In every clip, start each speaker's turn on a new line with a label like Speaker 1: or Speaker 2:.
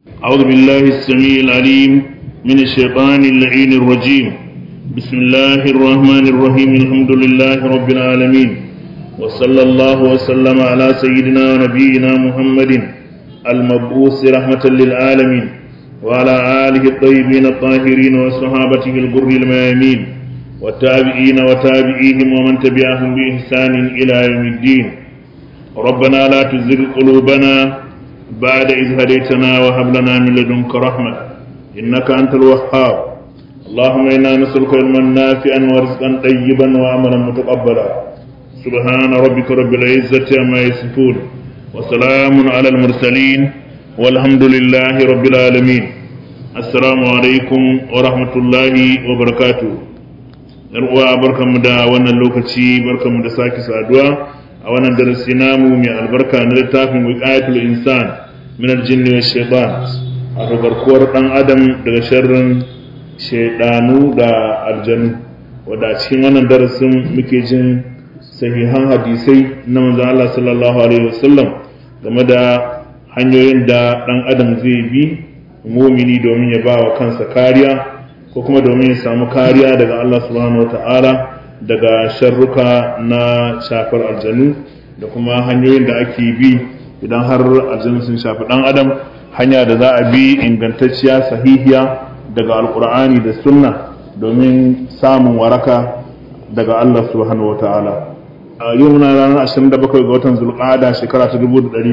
Speaker 1: أعوذ بالله السميع العليم من الشيطان اللعين الرجيم بسم الله الرحمن الرحيم الحمد لله رب العالمين وصلى الله وسلم على سيدنا ونبينا محمد المبعوث رحمة للعالمين وعلى آله الطيبين الطاهرين وصحابته الغر الميامين والتابعين وتابعيهم ومن تبعهم بإحسان إلى يوم الدين ربنا لا تزغ قلوبنا بعد إذ هديتنا وهب لنا من لدنك رحمة إنك أنت الوهاب اللهم إنا نسألك علما نافعا ورزقا طيبا وعملا متقبلا سبحان ربك رب العزة عما يصفون وسلام على المرسلين والحمد لله رب العالمين السلام عليكم ورحمة الله وبركاته uwa barkanmu da wannan lokaci barkanmu da sake saduwa a wannan darasi namu mai albarka na littafin wiqayatul insan min aljinni wash shaytan a garkuwar dan adam daga sharrin shaydanu da aljanu wanda a cikin wannan darasin muke jin sahihan hadisai na manzon Allah sallallahu alaihi wasallam game da hanyoyin da dan adam zai bi mumini domin ya ba wa kansa kariya ko kuma domin ya samu kariya daga Allah subhanahu wata'ala daga sharruka na shafar aljanu da kuma hanyoyin da ake bi idan har aljanu sun shafi dan adam hanya da za a bi ingantacciya sahihiya daga alkur'ani da sunna domin samun waraka daga Allah subhanahu wata'ala a yau muna ranar 27 ga watan zulqa'ada shekara ta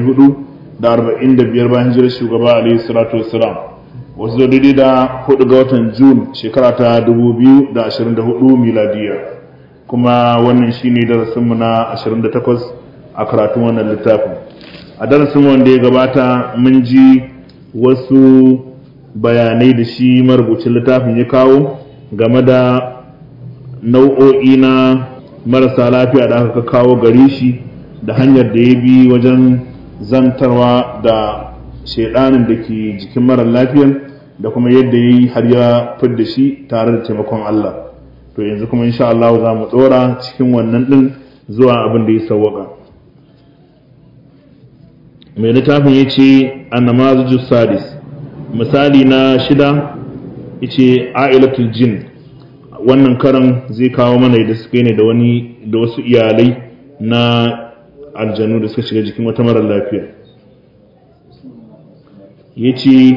Speaker 1: 1445 bayan hijirar shugaba alaihi salatu wassalam wasu zo daidai da hudu ga watan jun shekara ta 2024 miladiya kuma wannan shine darasinmu na 28 a karatun wannan littafin a darasin wanda ya gabata mun ji wasu bayanai da shi marubucin littafin ya kawo game da nau'o'i na marasa lafiya da aka kawo gare shi da hanyar da ya bi wajen zantarwa da shaidanin da ke jikin mara lafiyan da kuma yadda ya yi har ya fidda shi tare da taimakon Allah to yanzu kuma insha Allah za mu tsora cikin wannan din zuwa abin da ya sawwaka mai littafin ya ce annamazu sadis misali na shida ya ce ailatul jin wannan karan zai kawo mana da suka ne da wani da wasu iyalai na aljanu da suka shiga jikin wata mara lafiya ya ce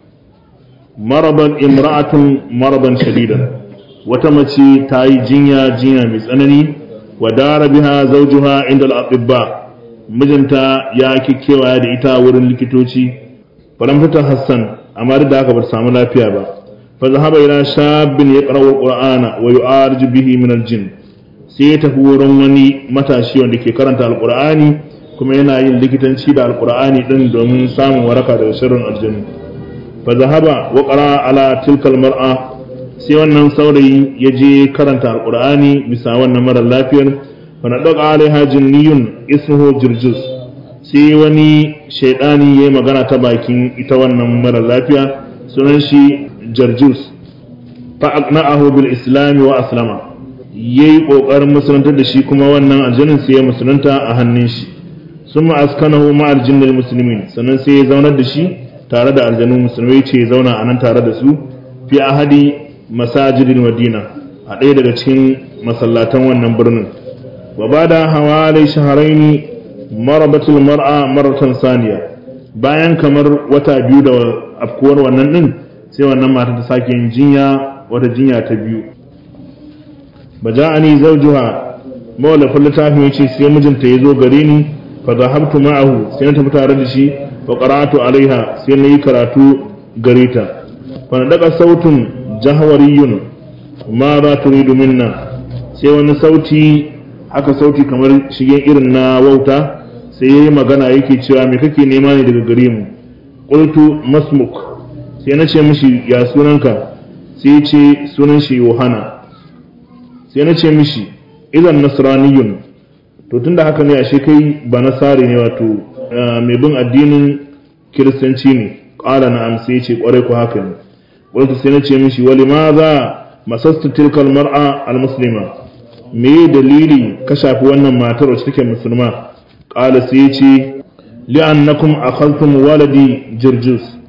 Speaker 1: maraban imra'atun maraban shadidan wata mace ta yi jinya jinya mai tsanani wa dara biha zawjuha inda al-atibba mijinta ya kikkewa da ita wurin likitoci faran fita hassan amma da haka ba samu lafiya ba fa zahaba ila shabbin yaqra'u al-qur'ana wa yu'arju bihi min al-jinn sai ya tafi wurin wani matashi wanda ke karanta al-qur'ani kuma yana yin likitanci da al-qur'ani din domin samun waraka daga sharrin aljanna fazahaba wa qara ala tilkal mar'a sai wannan saurayi ya je karanta alqur'ani bisa wannan mara lafiyar fa nadaqa alaiha jinniyun ismuhu jirjus sai wani shaydani yayi magana ta bakin ita wannan mara lafiya sunan shi jirjus fa aqna'ahu bil islam wa aslama yayi kokarin musuluntar da shi kuma wannan aljannin sai ya musulunta a hannun shi summa askanahu ma'al jinnil muslimin sannan sai ya zaunar da shi tare da aljanu musulmai ce zauna a nan tare da su fi ahadi masajidin madina a ɗaya daga cikin masallatan wannan birnin wa ba da hawalai shaharaini marabatul mar'a maratan saniya bayan kamar wata biyu da afkuwar wannan ɗin sai wannan mata ta sake yin jinya wata jinya ta biyu ba ja'ani zawjuha mawallafin littafin yace sai mijinta ya zo gare ni fa zahabtu ma'ahu sai na tafi tare da shi fa qara'atu alaiha sai nayi karatu gare ta fa daga sautun jahwariyun ma za turidu minna sai wani sauti haka sauti kamar shigen irin na wauta sai yayi magana yake cewa me kake nema ne daga gare mu qultu masmuk sai na ce mishi ya sunanka sai ce sunan shi yohana sai na ce mishi idan nasraniyun to tunda haka ne ashe kai ba nasari ne wato mai bin addinin kiristanci ne ƙala na amsa ya ce ƙwarai ku haka ne wani sai na ce mishi wali ma za masasta tilkal mar'a al-muslima me dalili ka shafi wannan matar wacce take musulma ƙala sai ya ce li'annakum akhadtum waladi jirjus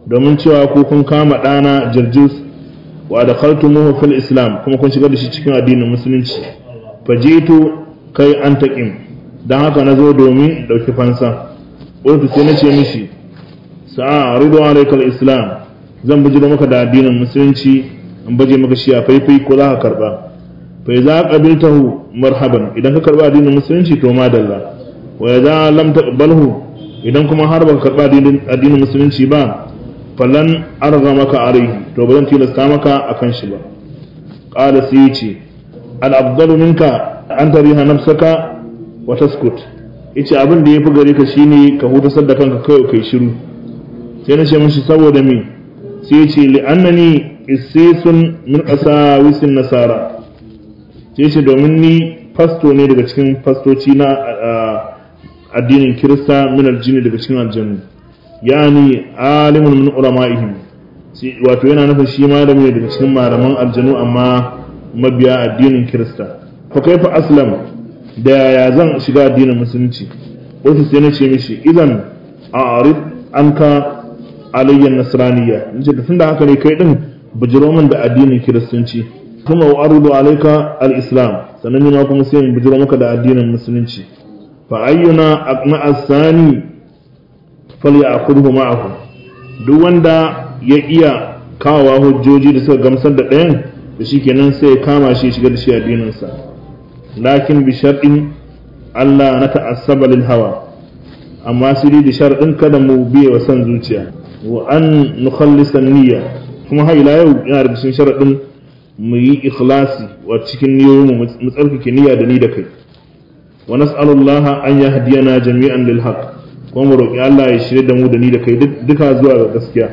Speaker 1: domin cewa ku kun kama ɗana jirjus wa da khaltumuhu fil islam kuma kun shigar da shi cikin addinin musulunci fajitu kai an taƙim don haka na zo domin ɗauki fansa ƙultu sai na ce mishi sa'a rido alaikal islam zan bijiro maka da addinin musulunci in baje maka shi a faifai ko za ka karba fa za ka qabiltahu marhaban idan ka karba addinin musulunci to madalla wa idza lam taqbalhu idan kuma har baka karba addinin musulunci ba falan arga maka alaihi to ba zan tilasta maka akan shi ba qala sai yace al afdalu minka an tariha nafsaka wa taskut yace abin da yafi gare ka shine ka hutasar da kanka kai kai shiru sai na ce mishi saboda me sai yace li annani isisun min qasawisin nasara sai ce domin ni fasto ne daga cikin fastoci na addinin kirista min aljini daga cikin aljannu yani alimun min ulama'ihim wato yana nufin shi malami ne daga cikin malaman aljanu amma mabiya addinin kirista fa kaifa aslam da ya zan shiga addinin musulunci wasu sai na ce mishi idan a'rid anka alayyan nasraniyya nace da tunda haka ne kai din bujiro min da addinin kiristanci kuma wa arudu alayka al-islam sannan ni ma kuma sai in bujiro maka da addinin musulunci fa ayyuna aqna as-sani falyakhudhu ma'ahu duk wanda ya iya kawowa hujjoji da suka gamsar da ɗayan da shikenan sai ya kama shi shiga da shi addinin sa lakin bi sharɗin Allah na ta'assaba lil hawa amma sai da sharɗin kada mu biye wa son zuciya wa an nukhallisa niyya kuma har ila yau yana da cikin sharaɗin mu yi ikhlasi wa cikin niyoyin mu tsarkake niyya da ni da kai wa nas'alullaha an yahdiyana jami'an lil haqq kuma mu roki Allah ya shirye da mu da ni da kai duka zuwa ga gaskiya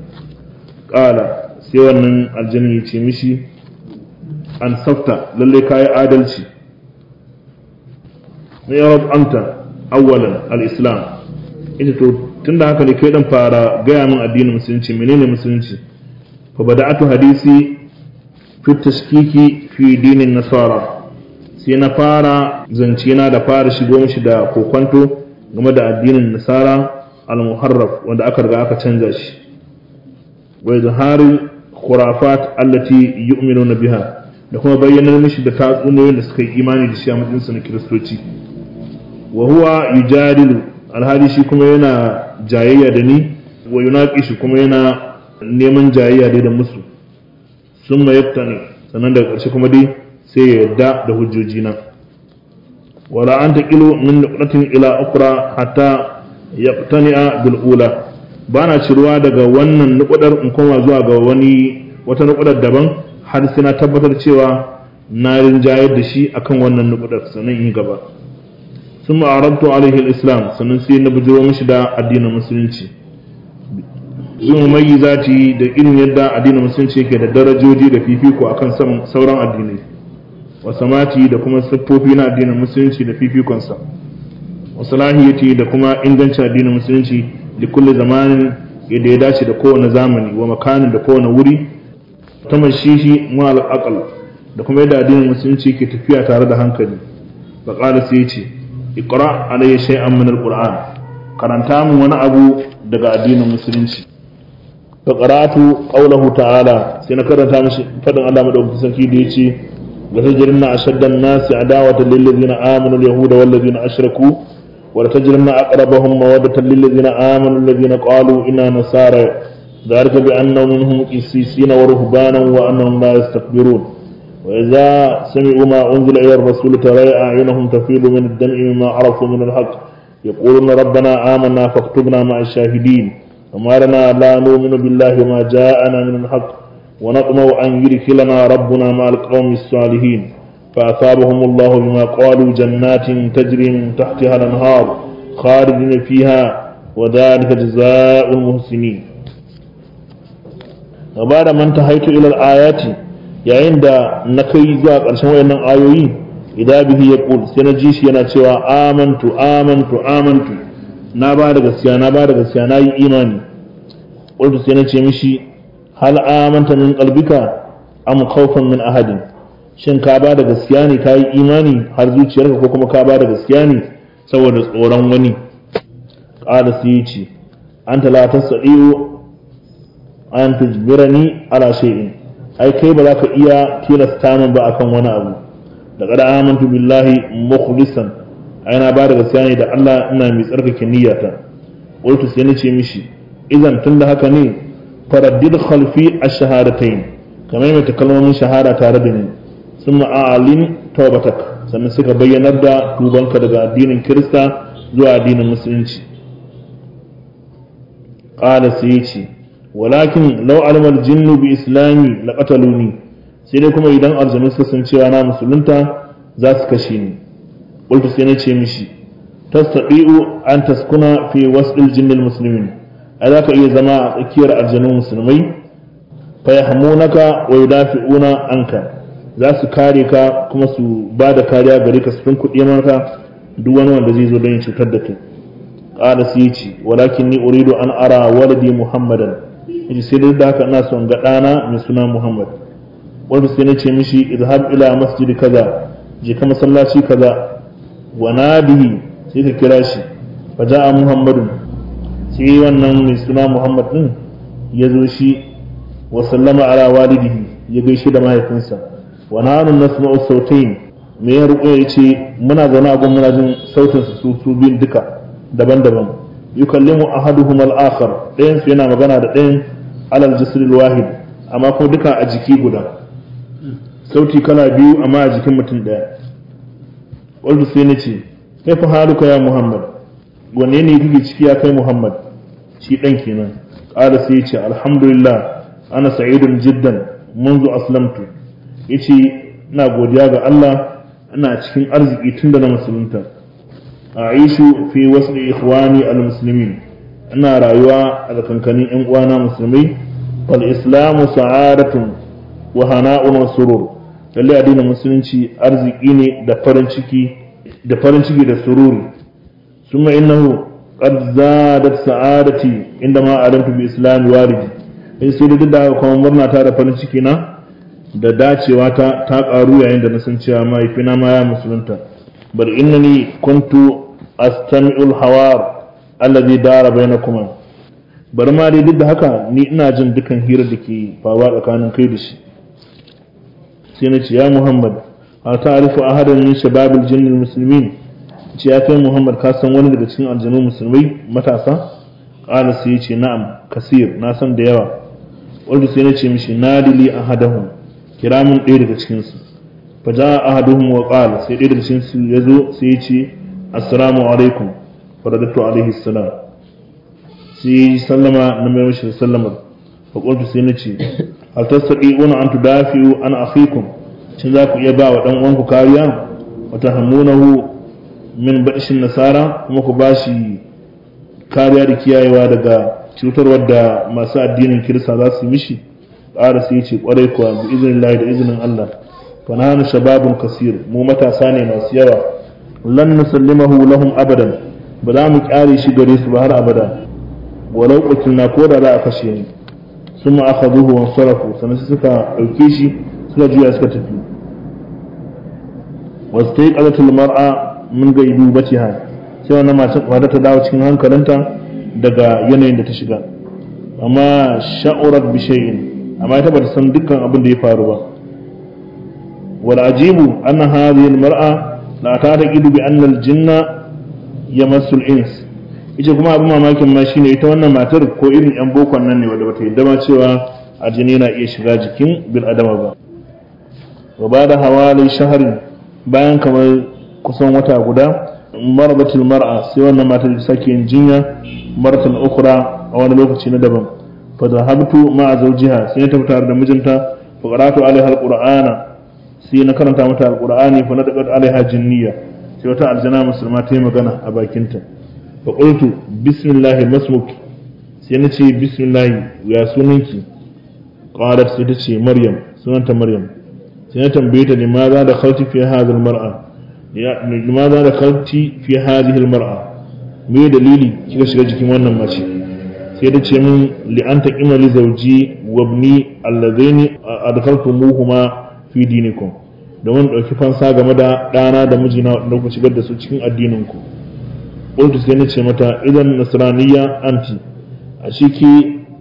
Speaker 1: qala sai wannan aljanna ya ce mishi an safta lalle kai adalci ne ya rab anta awwalan al-islam ita to tunda haka ne kai dan fara gaya min addinin musulunci menene musulunci fa bada'atu hadisi fi tashkiki fi dinin nasara sai na fara zance na da fara shigo mishi da kokwanto game da addinin nasara al-muharraf wanda aka riga aka canza shi wa izharil khurafat allati yu'minuna biha da kuma bayyanar mishi da tatsuniyoyin da suka yi imani da shi a matsayin su na kiristoci wa huwa yujadilu alhali shi kuma yana jayayya da ni wa yunaqishu kuma yana neman jayayya dai da musu sun ma ne sannan daga ƙarshe kuma dai sai ya yarda da hujjoji na wala an taqilu min nuqratin ila ukra hatta yaqtani'a bil ula bana ciruwa daga wannan nukudar in koma zuwa ga wani wata nukudar daban har sai na tabbatar cewa na rinjayar da shi akan wannan nukudar sannan in gaba sun ma'arantu alaihi islam sannan sai na bujiro mishi da addinin musulunci yin mai zati da irin yadda addinin musulunci yake da darajoji da fifiko akan sauran addinai wa samati da kuma siffofi na addinin musulunci da fifikonsa wa salahiyati da kuma ingancin addinin musulunci da kulle zamanin yadda ya dace da kowane zamani wa makanin da kowane wuri ta mashishi ma al'aqal da kuma yadda addinin musulunci ke tafiya tare da hankali fa qala sai ce iqra alayya shay'an min alquran karanta min wani abu daga addinin musulunci fa qara'atu qawluhu ta'ala sai na karanta mishi fadin Allah madaukakin sarki da yace wa tajrinna ashaddan nasi adawatan lil ladina amanu al yahuda wal ladina ashraku wa tajrinna aqrabahum mawaddatan lil ladina amanu alladhina qalu inna nasara ذلك بأنهم منهم قسيسين ورهبانا وأنهم لا يستكبرون وإذا سمعوا ما أنزل إلى الرسول ترى أعينهم تفيض من الدمع مما عرفوا من الحق يقولون ربنا آمنا فاكتبنا مع الشاهدين وما لنا لا نؤمن بالله وما جاءنا من الحق ونطمع أن يدخلنا ربنا مع القوم الصالحين فأثابهم الله بما قالوا جنات تجري من تحتها الأنهار خالدين فيها وذلك جزاء المحسنين وبعد ما انتهيت إلى الآيات yayin da na kai zuwa ƙarshen wayannan ayoyi idan bihi ya ƙul sai na ji shi yana cewa amantu amantu amantu na ba da gaskiya na ba da gaskiya na yi imani ƙultu sai na ce mishi hal amanta min qalbika am khawfan min ahadin shin ka ba da gaskiya ne ka yi imani har zuciyarka ko kuma ka ba da gaskiya ne saboda tsoron wani ƙara sai ya ce anta la tasdiu an tujbirani ala shay'in ai kai ba za ka iya tilasta min ba akan wani abu laqad amantu billahi mukhlisan ai na ba da gaskiya ne da Allah ina mai tsarkake niyyata qultu sai nace mishi idan tunda haka ne faraddid khalfi ash-shahadatayn kamar mai kalmomin shahada tare da ni summa a'lin tawbatak sannan suka bayyanar da tubanka daga addinin Kirista zuwa addinin Musulunci qala sai yace walakin law alama al-jinnu bi islami laqataluni sai dai kuma idan aljanu suka san cewa na musulunta za su kashe ni qultu sai nace mishi tastati'u an taskuna fi wasl jinn al-muslimin ai za ka iya zama a tsakiyar aljanun musulmai fa yahmunaka wa yudafi'una anka za su kare ka kuma su ba da kariya gare ka su fin kuɗi maka duk wani wanda zai zo don yin cutar da kai qala sai ce walakin ni uridu an ara waladi muhammadan yace sai dai da haka ina son ga ɗana mai suna muhammad wanda sai na ce mishi izhab ila masjidi kaza je ka masallaci kaza wa nadihi sai ka kira shi fa ja'a muhammadun sai wannan mai suna muhammad din ya zo shi wa sallama ala walidihi ya gaishe da mahaifinsa wa nanu nasma'u sautayn me ya ruko ya ce muna zaune a muna jin sautin su su biyun duka daban-daban yukallimu ahaduhum al-akhar ɗayan su yana magana da ɗayan alal jisril wahid amma kuma duka a jiki guda sauti kala biyu amma a jikin mutum ɗaya qultu sai nace kai fa haluka ya muhammad wanne ne kake ciki ya kai muhammad shi ɗan kenan ƙara sai ya ce alhamdulillah ana sa'idun jiddan منذ aslamtu yace ina godiya ga Allah ina cikin arziki tun da na musulunta a'ishu fi wasli ikhwani almuslimin ina rayuwa a tsakankanin yan uwana musulmai fal islamu sa'adatun wa hana'un wa surur lalle addinin musulunci arziki ne da farin ciki da farin ciki da sururi summa innahu qad zadat sa'adati indama alamtu bi islam walidi in sai da duk da kuma murna ta da farin ciki na da dacewa ta ta karu yayin da na san cewa mahaifina ma ya musulunta bal innani kuntu astami'ul hawar alladhi dara bainakuma bari ma dai duk da haka ni ina jin dukan hirar da ke faruwa tsakanin kai da shi sai na ce ya muhammad a ta'arifu ahadan min shababil jinnil muslimin ce ya kai muhammad ka san wani daga cikin aljanu musulmai matasa qala sai ya ce na'am kasir na san da yawa wanda sai na ce mishi nadili ahadahum kira min ɗaya daga cikinsu fa ja ahaduhum wa qala sai ɗaya daga cikinsu ya zo sai ya ce assalamu alaikum fa radatu alaihi salam sai sallama na mai mishi sallama fa qultu sai na ce hal tastati'una an tudafi'u an akhikum shin za ku iya ba wa dan uwanku kariya wa tahammunahu min badshin nasara kuma ku bashi kariya da kiyayewa daga cutarwar da masu addinin kirista za su yi mishi ƙara sai ce ƙwarai kuwa bi izinin lahi da izinin Allah fa nahnu shababun kasir mu matasa ne masu yawa lan nusallimahu lahum abadan ba za mu kyare shi gare su ba har abada walau qutilna ko da za a kashe ni summa akhadhuhu wa sarafu sannan suka dauke shi suka juya suka tafi wastaiqalat mar'a min gaibubatiha sai wannan mata ta dawo cikin hankalinta daga yanayin da ta shiga amma sha'urat bi shay'in amma ita bata san dukkan abin da ya faru ba wal ajibu anna hadhihi al mar'a la ta'taqidu bi anna al jinna yamassu al ins ita kuma abin mamakin ma shine ita wannan matar ko irin yan bokon nan ne wanda bata yadda ma cewa aljini na iya shiga jikin bil adama ba wa bada hawali shahrin bayan kamar kusan wata guda maradatul mar'a sai wannan matar da sake yin jinya maratan ukra a wani lokaci na daban fa zahabtu ma'a zawjiha sai ta fitar da mijinta fa qara'tu alaiha alqur'ana sai na karanta mata alqur'ani fa nadaqat alaiha jinniya sai wata aljana musulma ta yi magana a bakinta fa qultu bismillah masmuk sai na ce bismillah ya sunanki qalat sai ta ce maryam sunanta maryam sai na tambaye ta limaza da khalti fi hadhihi almar'a limaza da khalti fi hadhihi almar'a me dalili kika shiga jikin wannan mace sai da ce min li an taqima li zawji wa ibni allazaini adkhaltumuhuma fi dinikum domin dauki fansa game da dana da mijina da ku shigar da su cikin addinin ku qultu sai nace mata idan nasraniyya anti a shiki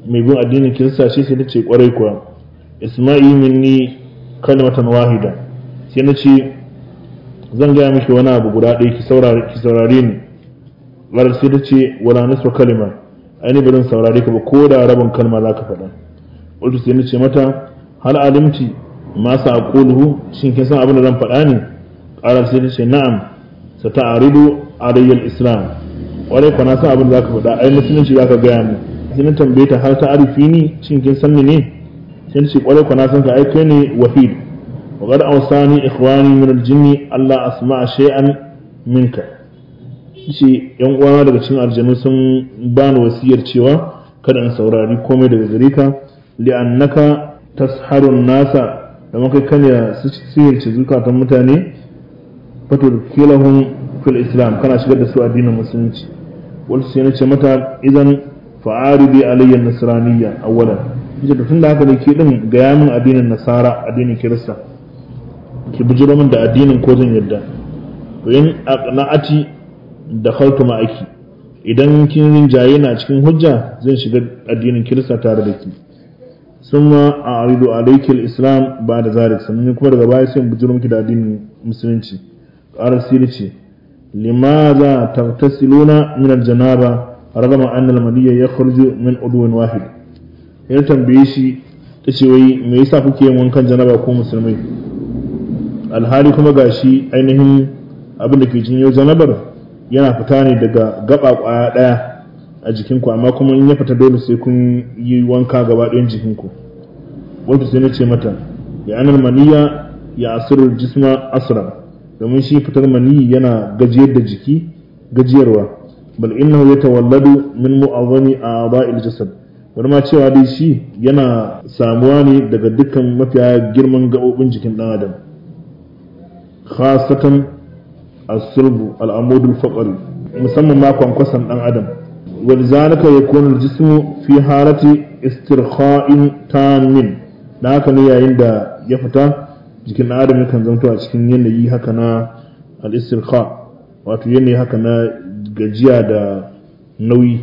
Speaker 1: mai bin addinin kirista ce sai ta ce kwarai kuwa isma'i minni kalmatan wahida sai na ce zan gaya miki wani abu guda ɗaya ki saurare ni ƙarar sai ta ce wala nisfa kalima aini ba zan saurare ka ba ko da rabin kalma za ka faɗa wato sai na ce mata hal alimti ma sa aquluhu shin kin san abin da zan faɗa ne ƙarar sai ta ce na'am sa ta'aridu alayyal islam ƙwarai kwa na san abin da za ka faɗa ai musulunci za ka gaya mu sai na tambaye ta har ta arifi ni shin kin san ni ne sai ta ce ƙwarai kwa na san ka ai kai ne wahid وقد أوصاني إخواني من الجن ألا أسمع شيئا منك shi yan uwana daga cikin aljanu sun bani wasiyar cewa kada in saurari komai daga gare ka li'annaka tasharun nasa da maka kanya sihirce zukatan mutane fatul kilahum fil islam kana shigar da su addinin musulunci wal sai nace mata idan fa'aridi alayya nasraniyya awwalan ita da tunda haka ne ke din ga yamin addinin nasara addinin kirista ki bujiro min da addinin ko zan yadda to in aqna'ati da khaltu ma'aki idan kin rinjaye na cikin hujja zan shiga addinin kirista tare da ki summa a'ridu alayki al-islam ba'da zalik sannan kuma daga baya sai bujiro miki da addinin musulunci ƙarar sirri ce limaza tagtasiluna min al-janaba ragama anna al-maniyya yakhruju min udwin wahid ya tambaye shi tace wai me yasa kuke yin wankan janaba ko musulmai alhali kuma gashi ainihin abin da ke jinyo janabar yana fita ne daga gaba kwaya daya a jikinku amma kuma in ya fita dole sai kun yi wanka gaba ɗayan jikinku wanda sai na ce mata ya anar maniya ya asirar jisma asra domin shi fitar maniyi yana gajiyar da jiki gajiyarwa bal innahu yatawalladu min mu'azzami a'dha'il jasad wani ma cewa dai shi yana samuwa ne daga dukkan mafiya girman gaɓoɓin jikin ɗan adam khasatan as-sulbu al-amud al-faqri musamman ma kwankwasan ɗan adam ولذلك يكون الجسم في حالة استرخاء تام da haka ne yayin da ya fita jikin adam yakan zanto a cikin yanayi haka na al-istirqa wato yanayi haka na gajiya da nauyi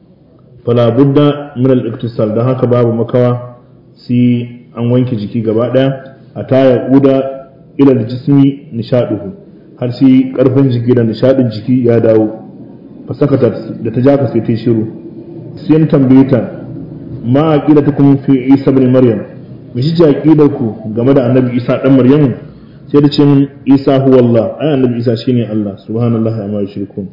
Speaker 1: fala budda min al-iktisal dan haka babu makawa sai an wanke jiki gaba daya a taya uda ila al-jismi nishaduhu har sai karfin jiki da nishadin jiki ya dawo fasakata da ta jaka sai ta shiru sai na tambaye ta ma aqidatukum fi isa ibn maryam me shi aqidar ku game da annabi isa dan maryam sai da ce min isa huwa allah ai annabi isa shine allah subhanallahi amma yushrikun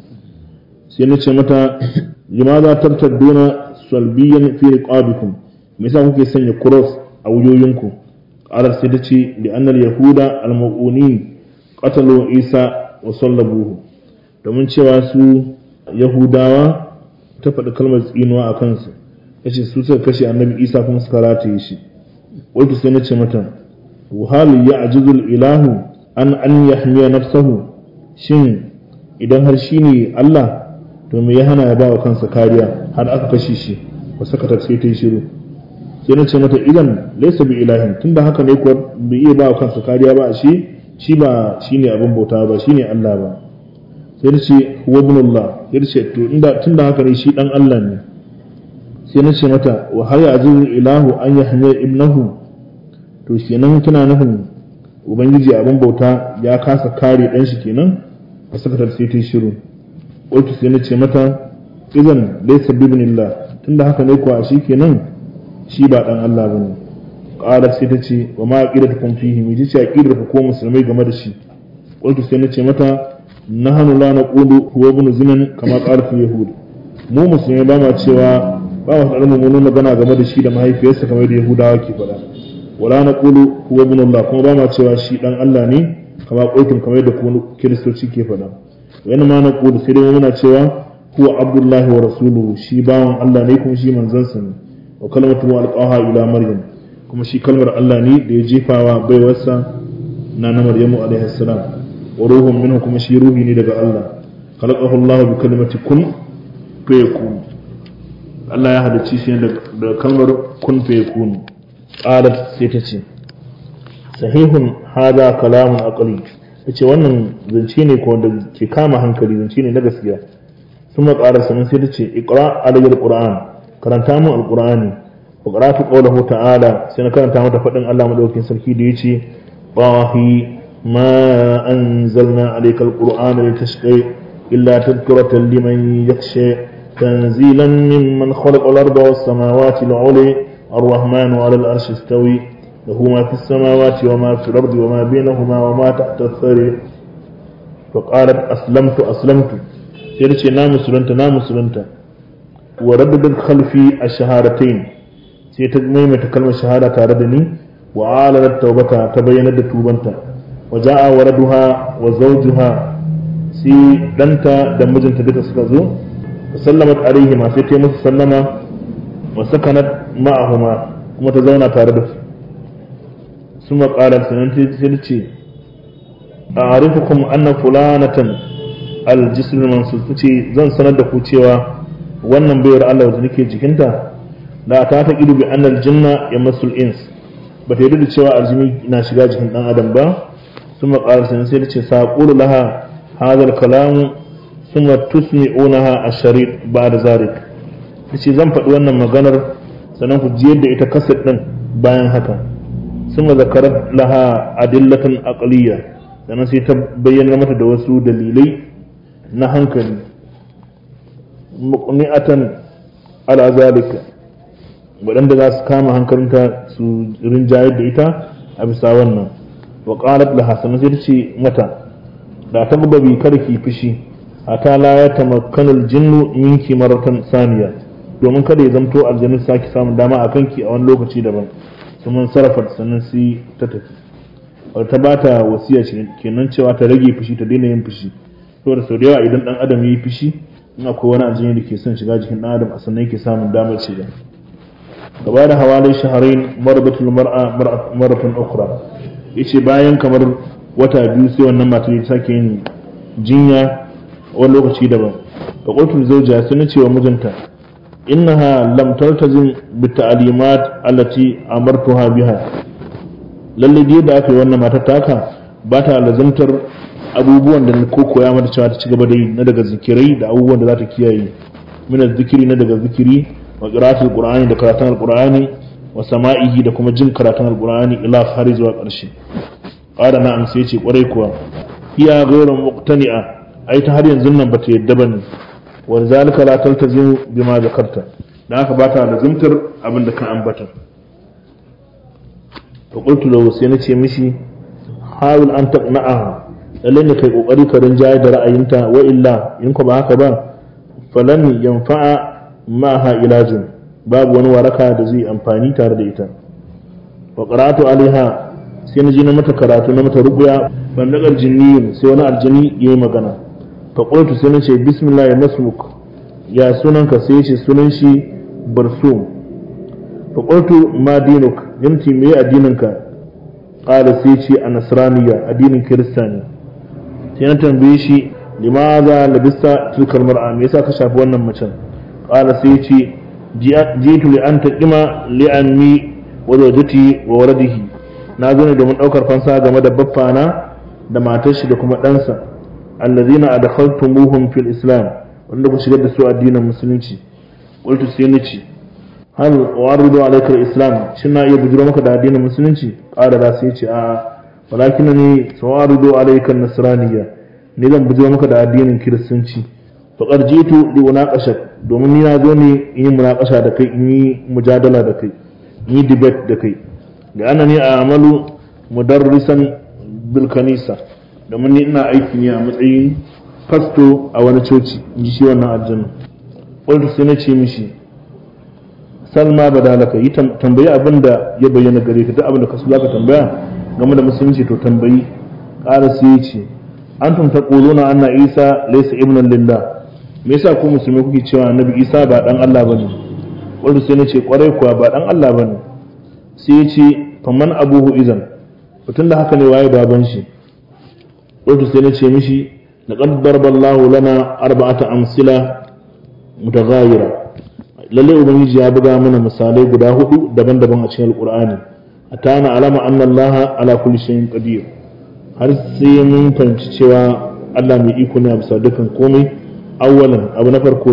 Speaker 1: sai na ce mata limaza tartadduna salbiyan fi riqabikum me yasa kuke sanya cross a wuyoyinku qalar sai ta ce li anna yahuda al-mu'minin qatalu isa wa sallabuhu domin cewa su yahudawa ta faɗi kalmar tsinuwa a kansu ya ce su suka kashe annabi isa kuma suka rataye shi wato sai na ce mata wahal ya ajizul ilahu an an yahmiya nafsahu shin idan har shi ne allah to me ya hana ya ba wa kansa kariya har aka kashe shi ba saka sai ta yi shiru sai na ce mata idan laisa bi ilahin tunda haka ne kuwa bai iya ba wa kansa kariya ba shi shi ba shine abin bauta ba shine allah ba sai na ce wa ibnullah sai na ce to inda tunda haka ne shi dan Allah ne sai na ce mata wa har ya'jizu ilahu an yahmiya ibnahu to kenan kina nufin ubangiji abin bauta ya kasa kare dan shi kenan a sakatar sai ta shiru wato sai na ce mata idan laysa bibnillah tunda haka ne kuwa shi kenan shi ba dan Allah bane qala sai ta ce wa ma aqidatukum fihi mi ce aqidar ku ko musulmai game da shi wato sai na ce mata nahanu la naqulu huwa ibn zinan kama qala fi yahud mu musulmai ba ma cewa ba mu faɗa mummunan magana game da shi da mahaifiyarsa kamar da yahudawa ke faɗa wala naqulu huwa ibn allah kuma ba ma cewa shi dan allah ne kama qultum kamar da ku kiristoci ke faɗa wani ma naqulu sai dai muna cewa huwa abdullahi wa rasuluhu shi bawan allah ne kuma shi manzansa ne wa kalmatu alqaha ila maryam kuma shi kalmar allah ne da ya jefawa baiwarsa na na maryamu alaihi salam wa ruhun minhu kuma shi ruhi ne daga Allah khalaqahu Allah bi kalimati kun fayakun Allah ya halicci shi da kalmar kun fayakun qalat sai ta ce sahihun hada kalamun aqli yace wannan zance ne ko da ke kama hankali zance ne na gaskiya kuma ƙara sanin sai ta ce iqra alayhi alquran karanta mu alqur'ani wa qara'tu qawluhu ta'ala sai na karanta mata fadin Allah madaukakin sarki da yace bahi ma anzalna alayka alqur'ana litashqa illa tadhkiratan liman yakhsha tanzilan mimman khalaqa al-arda was-samawati al-'ula الرحمن على العرش استوي له ما في السماوات وما في الأرض وما بينهما وما تحت الثري فقالت أسلمت أسلمت سيرتي نام مسلمت نام مسلمت ورددت خلفي الشهادتين سيتجمع كلمة شهادة تاردني وعالت توبتها تبينت توبنتا وجاء ولدها وزوجها سي دنتا دمجنت بك سكزو وسلمت عليهما سيتي مسلمة وسكنت معهما kuma ta zauna tare da su sun maƙarar sanar ta ce a arifukum anna fulanatan aljisir mansur ta ce zan sanar da ku cewa wannan bayar Allah da nake jikinta da ta ta idu bi annal jinna ya masul ins ba ta yi da cewa aljimi na shiga jikin dan adam ba sun maƙarar sanar sai ta ce saƙulu laha hadar kalamu sun tusmi'unaha a sharid ba da zarik ta ce zan faɗi wannan maganar sannan ku jiyar da ita kasar ɗin bayan haka sun zakarar laha adillatan aqliya sannan sai ta bayyana mata da wasu dalilai na hankali muqni'atan ala zalika waɗanda za su kama hankalinta su rinjayar da ita a bisa wannan wa qalat laha sannan sai ta ce mata da ta babi kada ki fushi ata la ya tamakkanul jinnu minki maratan saniya domin kada ya zamto aljannu sake samun dama a kanki a wani lokaci daban sun sarrafa sannan sai ta tafi ta ba ta wasiya kenan cewa ta rage fushi ta daina yin fushi saboda sau da yawa idan dan adam ya yi fushi in akwai wani aljini da ke son shiga jikin dan adam a sannan yake samun damar shiga gaba da hawalai shaharain marbatul mar'a maratan ukra yace bayan kamar wata biyu sai wannan matar ta sake yin jinya wani lokaci daban fa qultu zawja sai na ce wa mijinta إنها لم تلتزم بالتعليمات التي أمرتها بها lalle dai da aka yi wannan matar taka ba ta lazimtar abubuwan da ko koya mata cewa ta ci gaba da yi na daga zikirai da abubuwan da za ta kiyaye min zikiri na daga zikiri wa qira'atul qur'ani da karatun alqur'ani wa sama'ihi da kuma jin karatun alqur'ani ila har zuwa ƙarshe qala na'am sai ce kwarai kuwa hiya ghayru muqtani'a ai ta har yanzu nan bata yadda bane ولذلك لا تلتزم بما ذكرت da aka bata da zumtar abin da ka ambata to qultu lahu sai nace mishi hawil an taqna'aha lalle ne kai kokari ka rinjaye da ra'ayinta wa illa in ko ba haka ba falan yanfa'a ma'aha ilajun babu wani waraka da zai amfani tare da ita wa qara'atu alaiha sai na ji na mata karatu na mata rubuya ban da jinni sai wani aljini yayi magana faƙultu sai na ce bismillah ya masmuk ya sunanka sai ce sunan shi barsum faƙultu ma dinuk yanti me addininka ƙala sai ce a nasraniya addinin kirista ne sai na tambaye shi limaza labista tilkar mar'a me yasa ka shafi wannan macen ƙala sai ce jitu li an taqima li anni wa zawjati wa waladihi na zo ne domin ɗaukar fansa game da baffana da matar shi da kuma ɗansa allazina adkhaltumuhum fil islam wanda ku shigar da su addinin musulunci qultu sai nace hal waridu alayka al islam shin na iya bujuro maka da addinin musulunci qala da sai ce a walakin ni sawaridu alayka an nasraniyya ni zan bujuro maka da addinin kiristanci fa qarjitu li unaqashak domin ni na zo ne in yi munaqasha da kai in yi mujadala da kai in yi debate da kai da annani a'malu mudarrisan bil kanisa domin ni ina aiki ne a matsayin fasto a wani coci in ji shi wannan aljanna ƙwalta sai na ce mishi salma badalaka yi tambayi abin da ya bayyana gare ka duk abin da ka so ka tambaya game da musulunci to tambayi ƙara sai ya ce an tumta na anna isa laysa ibnan lillah me yasa ku musulmi kuke cewa annabi isa ba dan Allah bane ƙwalta sai na ce kwarai kuwa ba dan Allah bane sai ya ce faman abuhu izan mutum da haka ne waye baban shi قلت سنتي مشي لقد ضرب الله لنا أربعة أمثلة متغايرة lalle ubangiji ya buga mana misalai guda hudu daban-daban a cikin alkur'ani hatta na alama anna allaha ala kulli shay'in qadir har sai mun fahimci cewa Allah mai iko ne a bisa dukkan komai awwalan abu na farko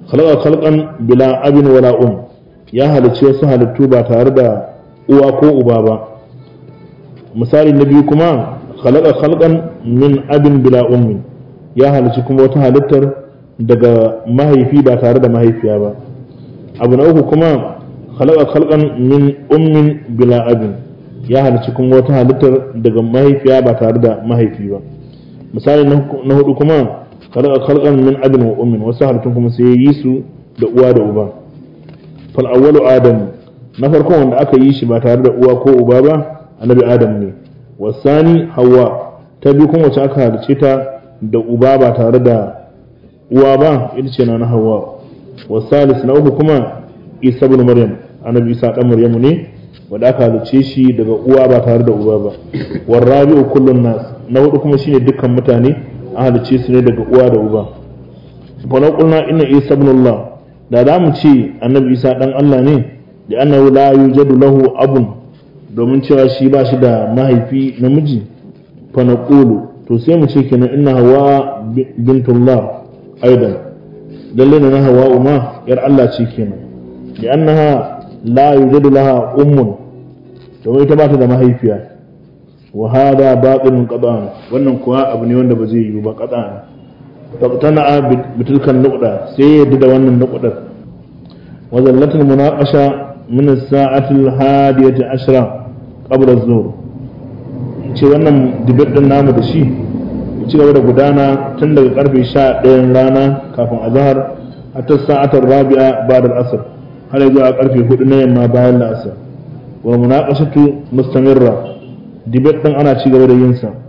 Speaker 1: khalaqa khalqan bila abin wala um ya halicci wasu halittu ba tare da uwa ko uba ba misali na biyu kuma khalaqa khalqan min abin bila ummin ya halicci kuma wata halittar daga mahaifi ba tare da mahaifiya ba abu na uku kuma khalaqa khalqan min ummin bila abin ya halicci kuma wata halittar daga mahaifiya ba tare da mahaifi ba misali na hudu kuma khalaqa khalqan min abin wa ummin wasu halittun kuma sai yi su da uwa da uba fal awwalu adam na farko wanda aka yi shi ba tare da uwa ko uba ba annabi adam ne wasani hawa ta biyu kuma wacce aka halicce ta da uba ba tare da uwa ba ita ce na na hawa wasalis na uku kuma isa ibn maryam annabi isa dan maryamu ne wanda aka halicce shi daga uwa ba tare da uba ba warabi'u kullun nas na hudu kuma shine dukkan mutane an halicce su ne daga uwa da uba fa na qulna inna isa ibn allah da za mu ce annabi isa dan allah ne da annahu la yujadu lahu abun domin cewa shi ba shi da mahaifi namiji fa naqulu to sai mu ce kenan inna hawa bintullah aidan lalle na hawa umma yar allah ce kenan da annaha la yujadu laha ummun domin ita ba ta da mahaifiya wa hada batilun qada'an wannan kuwa abu ne wanda ba zai yiwu ba qada'an tabtana bitilkan nuqda sai yadda da wannan nuqdar wa zallatul munaqasha min as-sa'ati al-hadiyati ashra qabla az-zuhr ce wannan dibet din namu da shi ci gaba da gudana tun daga karfe 11 rana kafin azhar hatta sa'atar rabi'a ba'da al-asr har zuwa karfe 4 na yamma bayan al-asr wa munaqashatu mustamirra dibet din ana ci gaba da yin sa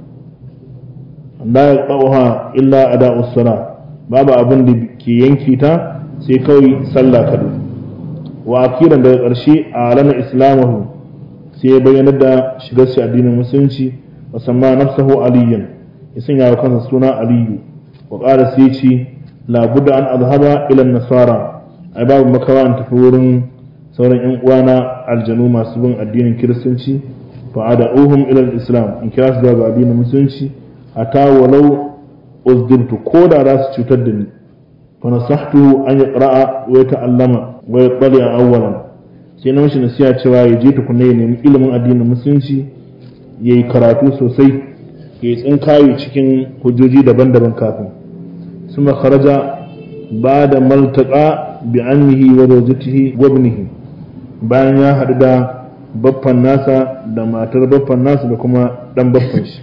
Speaker 1: la yaqta'uha illa ada'us sala babu abin da ke yanki ta sai kawai sallah kadu wa akiran daga ƙarshe a alana islamahu sai ya bayyana da shigar shi addinin musulunci wa samma nafsahu aliyan ya sanya wa kansa suna aliyu wa ƙara sai ce labudda an azhaba ila nasara ai babu makawa an tafi wurin sauran yan uwana aljanu masu bin addinin kiristanci fa ada'uhum ila islam in kira su zuwa ga addinin musulunci hatta walau uzdibtu ko da za su cutar da ni fa nasahtuhu an yaqra'a wa yata'allama wa yattali awwalan sai na mishi nasiha cewa ya je tukunna ya nemi ilimin addinin musulunci ya yi karatu sosai ya yi tsinkaye cikin hujjoji daban-daban kafin suma kharaja ba da maltaka bi annihi wa zawjatihi wa ibnihi bayan ya haɗu da baffan nasa da matar baffan nasa da kuma dan baffan shi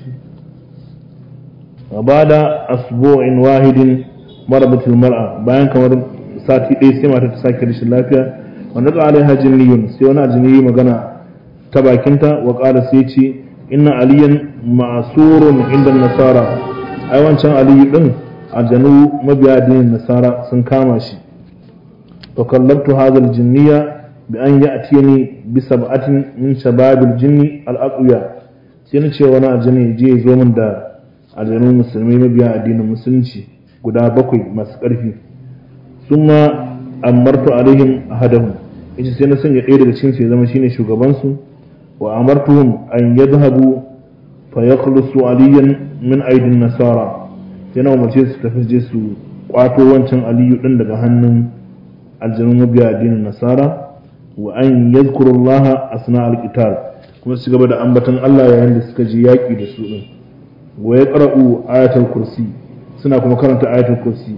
Speaker 1: ba da asbu'in wahidin marabatul mar'a bayan kamar sati ɗaya sai matar ta sake rashin lafiya wanda ka alaiha jinniyun sai wani ajini magana ta bakinta wa ƙara sai ce inna aliyan ma'asurun inda nasara ai wancan aliyu din aljanu mabiya addinin nasara sun kama shi fa kallabtu hadha aljinniya bi an ya'tini bi sab'atin min shababil jinni al-aqwiya sai na ce wani aljini je zo min da aljanu musulmai mabiya addinin musulunci guda bakwai masu ƙarfi summa amartu alaihim ahadahum yace sai na sanya ɗaya daga cikin su ya zama shine shugaban su wa amartuhum an yadhhabu fa yakhlusu aliyan min aidin nasara sai na umarce su tafi je su kwato wancan aliyu din daga hannun aljanun mabiya addinin nasara wa an yadhkuru allaha asna alqital kuma su gaba da ambatan Allah yayin da suka je yaki da su din wa yaqra'u ayatul kursi suna kuma karanta ayatul kursi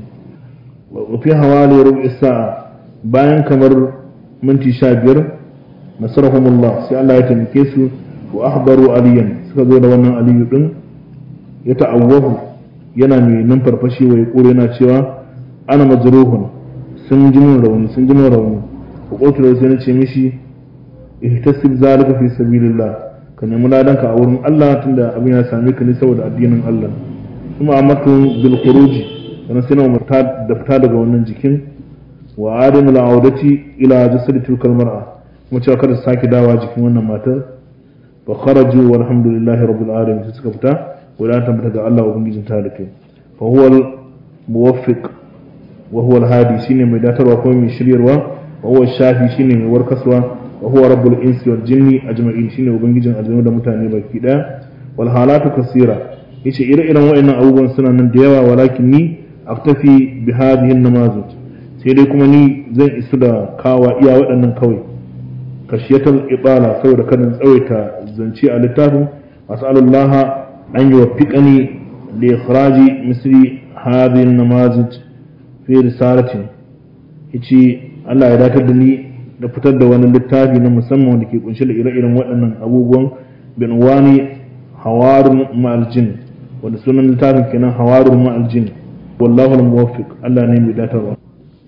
Speaker 1: wa fi hawali rubu'i sa'a bayan kamar minti sha biyar nasarahumullah sai Allah ya taimake su wa ahbaru aliyan suka zo da wannan aliyu din ya ta'awwahu yana mai numfarfashi wa yaqulu yana cewa ana majruhun sun ji min rauni sun ji min rauni wa qultu lahu sai nace mishi ihtasib zalika fi sabilillah ka nemi ladanka a wurin Allah tunda abin ya same ka ne saboda addinin Allah kuma amatu bil khuruji sannan sai na umarta da fita daga wannan jikin wa adamu la'audati ila jasadi tilkal mar'a kuma cewa kada su sake dawa jikin wannan matar fa kharaju walhamdulillahi rabbil alamin sai suka fita wala tabbata ga Allah ubangijin ta da kai fa huwa al muwaffiq wa huwa al hadi shine mai datarwa kuma mai shiryarwa wa huwa shafi shine mai warkaswa wa huwa rabbul insi wal jinni ajma'in shine ubangijin aljanu da mutane baki daya wal halatu kasira yace ire-iren waɗannan abubuwan suna nan da yawa walakin ni aktafi bi hadhihi an-namazij sai sai dai kuma ni zan isu da kawa iya waɗannan kawai kashiyatar ibala saboda kanin tsawaita zance a littafin as'alullah an yi wa fiƙani da ikhraji misri hadin namazij fi risalatin yace Allah ya datar da ni da fitar da wani littafi na musamman wanda ke kunshe da ire-iren waɗannan abubuwan bin wani hawarun ma'aljin wanda sunan littafin kenan hawarun ma'aljin wallahu al-muwaffiq Allah ne mai datarwa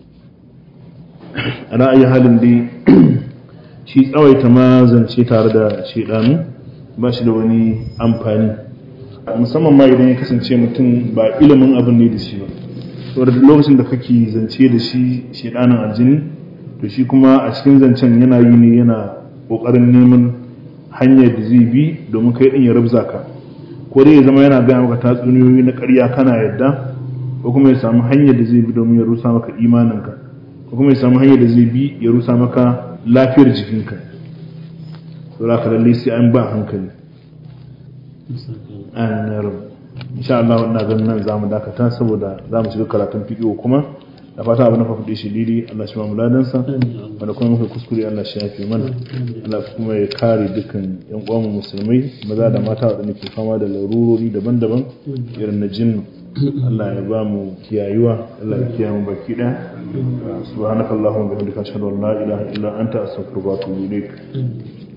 Speaker 1: ana ayi halin dai shi tsawaita ma zance tare da shedanu ba shi da wani amfani musamman ma idan ya kasance mutum ba ilimin abin ne da shi ba saboda lokacin da kake zance da shi shedanin aljini to shi kuma a cikin zancen yana yi ne yana kokarin neman hanyar da zai bi domin kai din ya rabza ka ko dai ya zama yana gaya maka tatsuniyoyi na ƙarya kana yadda ko kuma ya samu hanyar da zai bi domin ya rusa maka imaninka ko kuma ya samu hanyar da zai bi ya rusa maka lafiyar jikinka saboda ka lalle sai an ba hankali an rabu insha Allah wannan ganin nan zamu dakata saboda zamu shiga karatun fiqh kuma da fata abin da fa fudi shi didi Allah shi mamu ladan sa wanda kuma muka kuskure Allah shi yafe mana Allah kuma ya kare dukkan yan uwan mu musulmai maza da mata wadanda ke fama da larurori daban-daban irin na jinnu Allah ya ba mu kiyayuwa Allah ya kiyaye mu baki daya subhanakallahumma wa bihamdika ashhadu an la ilaha illa anta astaghfiruka wa atubu ilaik